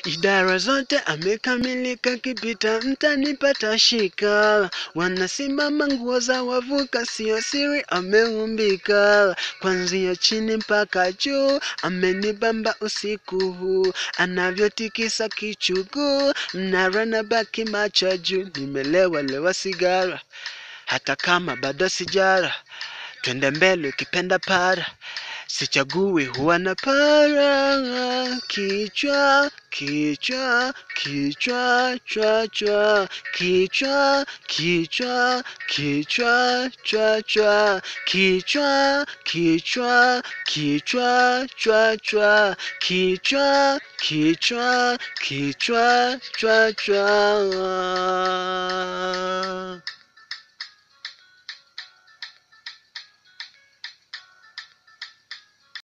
idara zote amekamilika, kipita mtanipata shika. Wanasimama nguo za wavuka, sio siri ameumbika. Kwanzia chini mpaka juu, amenibamba usiku huu, anavyotikisa kichugu, mnara na baki macho juu. Nimelewa lewa sigara, hata kama bado sijara. Twende mbele ukipenda para, sichagui huwa na para. Kichwa, kichwa, kichwa, chwa, chwa, kichwa, kichwa, kichwa, chwa, chwa, kichwa, kichwa, kichwa, chwa, chwa, kichwa, kichwa, kichwa, chwa, chwa.